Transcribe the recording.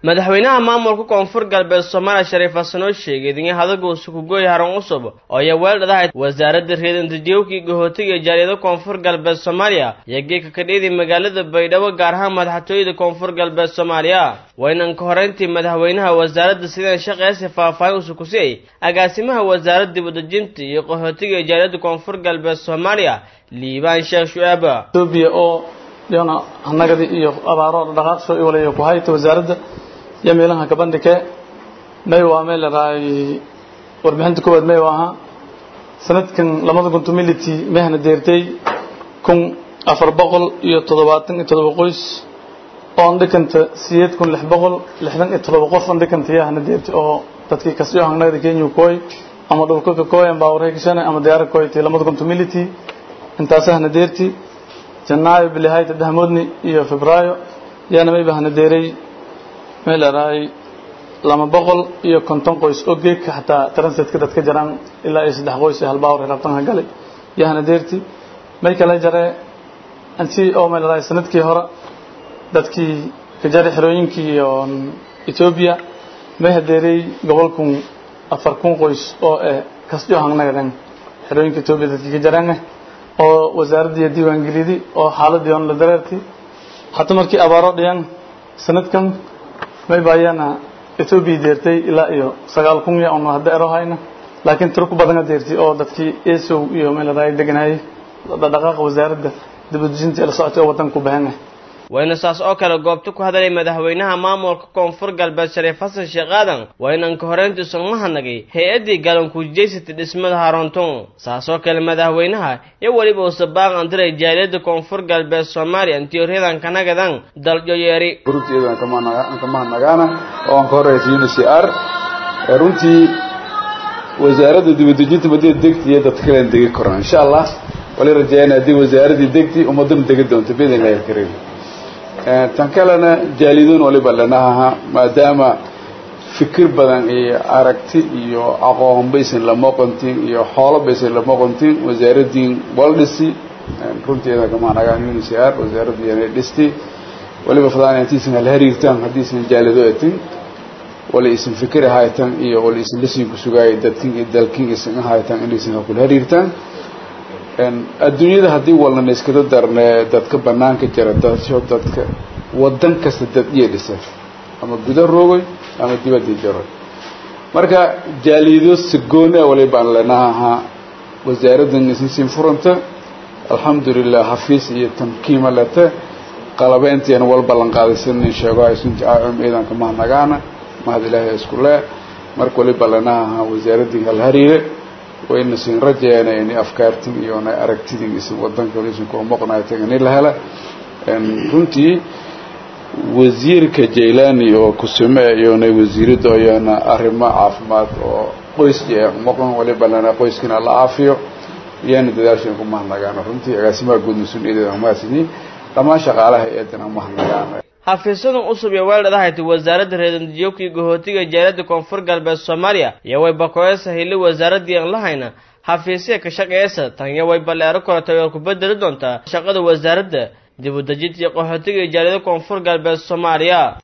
madaxweynaha maamulka koonfur galbeed soomaaliya shariif xasan oo sheegay idinyo hadaguusu kugooy haran cusub oo iyo weeldhadahay wasaaradda reedantijowkii gahootiga jaaliyada koonfur galbeed soomaaliya iyo geeka kadhiyadii magaalada baydhabo gaar ahaan madaxtooyada koonfur galbeed soomaaliya waynan ka horeyntii madaxweynaha wasaaradda sidaan shaqeesi faahfaahin usu kusiyay agaasimaha wasaaradda dibadejinta iyo qaxootiga jaaliyada koonfur galbeed soomaaliya liibaan sheekh shu'aab etoobiya oo iyana hanagadi iyo abaaro dhaqaaqsho i walayo ku hayta wasaaradda iyo meelaha kabandhike may waa meel laraay warbixinta koowaad may ahaa sanadkan labada kun tumility mehna deertay kun afar boqol iyo toddobaatan iyo toddoba qoys oo andhikanta sideed kun lix boqol lixdan iyo toddoba qof andhikanta yahna deertay oo dadkii kasyo hangnagda kenya koy ama dhulka ka koy ama baawarheegashane ama diyaara koy tay labada kun tumility intaasahna deerti janaayo bilihayta dahmoodni iyo febraayo yaana mayba hana deeray meel laraay lama boqol iyo konton qoys oo geedka xataa translatka dadka jaraan ilaa iyo saddex qoys ee halbaawar rabtanha galay iyo hana deerti may kala jaree anti oo meel laraay sanadkii hore dadkii ka jaray xerooyinkii iyo etoobiya may hadeeray gobolkun afar kun qoys oo eh kasjo hangnagadan xerooyinka etoobiya dadkii ka jaraan oo wasaaraddiiyo diiwaangelidi oo xaaladii on la dareerti hataa markii abaaro dhiyaan sanadkan may baayana etoobiya deertay ilaa iyo sagaal kun ya on hadda ero hayna laakiin tiro ku badana deertay oo dadkii esow iyo meeladaay deganaayay dhaqaaqa wasaaradda dibadejinta ee la socotay oo waddanka ku bahan ah wayna saas oo kale goobta ku hadalay madaxweynaha maamulka koonfur galbeed shariif xasan sheekh aadan waynan ka horeyntii sugmahanagay hay-addii galankuujeysatay dhismada haroonton saas oo kale madaxweynaha iyo weliba uuse baaq andiray jaaliyadda koonfur galbeed soomaaliya intiyoryadan kanagadan daljoyeeri runtiidan kamahadnagaana oo aan ka horeysa uncr runtii wasaaradda dibadejinta madida degti iyo dadka kalen degi koraan insha allah wali rajeeyana haddii wasaaradii degti ummadana degi doonto bidn illahi alkariim tan kalena jaalidoon waliba lanaha maadaama fikir badan iyo aragti iyo aqoon baysan lama qontin iyo xoolo baysan lama qontin wasaaradiin waldhisi runteeda kamanagaan uncr wasaaraddiina dhisti waliba fadaan intiisan hal hariirtaan haddiisan jaalido etin wala isan fikir haytan iyo wala isan lasin ku sugaay dadkin iyo dalkin isan haytan inaysan hakul hariirtaan adduunyada haddii walnana iskada darne dadka banaanka jira dadsho dadka wadan kasta dad iyo dhisa ama guda roogay ama dibadii jaroy marka jaalido sagoone walibaan lenaha wasaaraddan isinsiin furanta alxamdulilah xafiis iyo tamkiima lete qalabeyntiina wal ballan qaadaysanin sheego aysunti acum ciidanka mahadnagaana mahad ilaahay isku lee marka waliba lenaha wasaaraddii hal hariire wayna siin rajeena ini afkaartin iyo na aragtidin isin wadanka isin kula moqnaytan ini la hela runtii wasiirka jaylani oo kusume iyona wasiirada iyona arrimo caafimaad oo qoys moqon waliba lana qoyskina la caafiyo iyana dadaashan ku mahadnagaana runtii agaasimaha guud mas-uuliyadeeda mahadsanyiin dhammaan shaqaalaha eedana mahadnagaana xafiisyadan cusub iyo weeldhadahayta wasaaradda reedantijowkii gahootiga jaaliyadda koonfur galbeed soomaaliya iyo way bakoyasa hili wasaaraddii aan lahayna xafiisya ka shaqeeysa tan iyo way balleero koratay oo ku bedeli doontaa shaqada wasaaradda dib u dejinta iyo qaxootiga jaaliyada koonfur galbeed soomaaliya